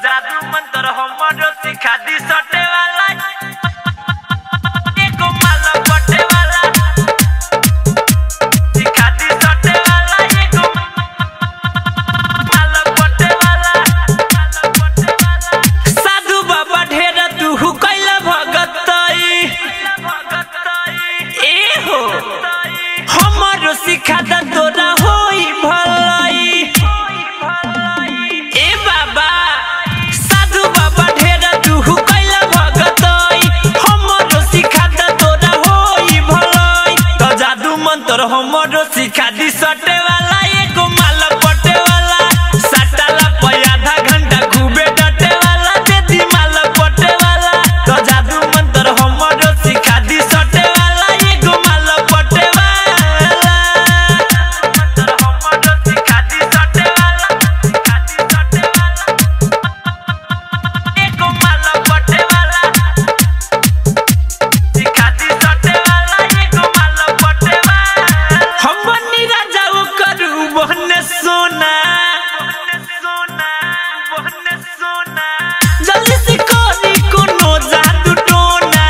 जादू मंत्र हमरो सिखा दी सटे वाला एगो माला पटे वाला सिखा दी सटे वाला एगो माला पटे वाला माला पटे वाला साधु बाबा ढेर तू कैला भगतई ए हो हमरो सिखा द तोरा होई भलाई ए बाबा साधु बाबा ढेर तू कैला भगतई हमरो सिखा द तोरा होई भलाई तो जादू मंत्र हमरो सिखा दी सटे वाला एगो माला पटे वाला सटाला पे आधा घंटा खूबे डटे वाला दे दी माला पटे वाला तो जादू मंत्र हमरो सिखा दी सटे वाला एगो माला पटे वाला मंत्र हमरो सिखा दी सटे वाला सिखा दी सटे वाला एगो माला पटे वाला सिखा दी सटे वाला एगो माला पटे वाला हम बनी राजा ओ करू बहने सोना सोना बहने सोना जल्दी से कोरी कोनो जादू टोना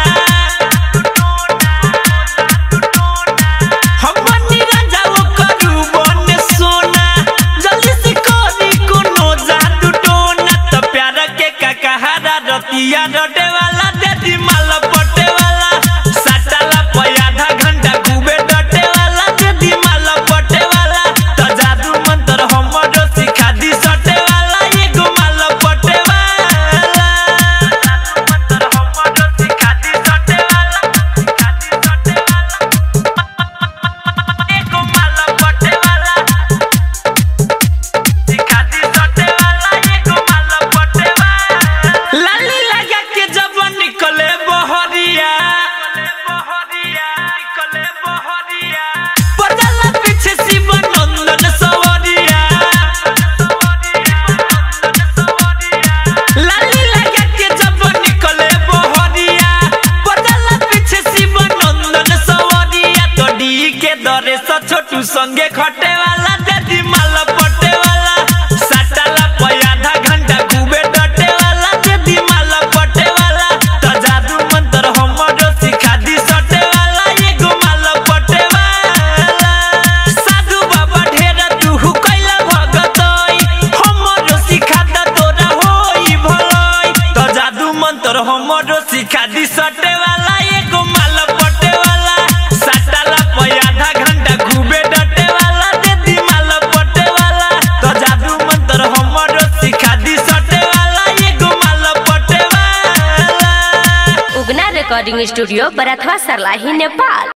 हम बनी राजा ओ करू बहने सोना जल्दी से कोरी कोनो जादू टोना त प्यार के ककहरा रतिया रोटे वाला दे दी माला पटे वाला सटाला पे आधा घंटा खूबे डटे वाला दे दी माला पटे वाला त जादू मंत्र हमरो सिखा दी सटे वाला एगो माला पटे वाला जादू मंत्र हमरो सिखा दी सटे वाला सिखा दी सटे वाला एगो माला पटे वाला सिखा दी सटे वाला एगो माला पटे वाला लाली लगा के जब निकले बहरिया निकले बहरिया पड़ला पीछे शिव नंदन सवरिया लाली लगा के जब निकले बहरिया पड़ला पीछे शिव नंदन सवरिया तो डी के दरे सा छोटू संगे खटे वाला दादी माला पटे वाला सटाला पे आधा घंटा खूबे डटे वाला दादी माला पटे वाला तो जादू मंत्र हमरो सिखा दी सटे वाला एगो माला पटे वाला साधु बाबा ढेर तू कैला भगतई हमरो सिखा द तोरा होई भलाई तो जादू मंत्र हमरो सिखा दी सटे वाला एगो माला पटे वाला सटाला पे आधा घंटा खूबे डटे वाला दे दी माला पटे वाला तो जादू मंत्र हमरो सिखा दी सटे वाला एगो माला पटे वाला उगना रिकॉर्डिंग स्टूडियो बरथवा सरलाही नेपाल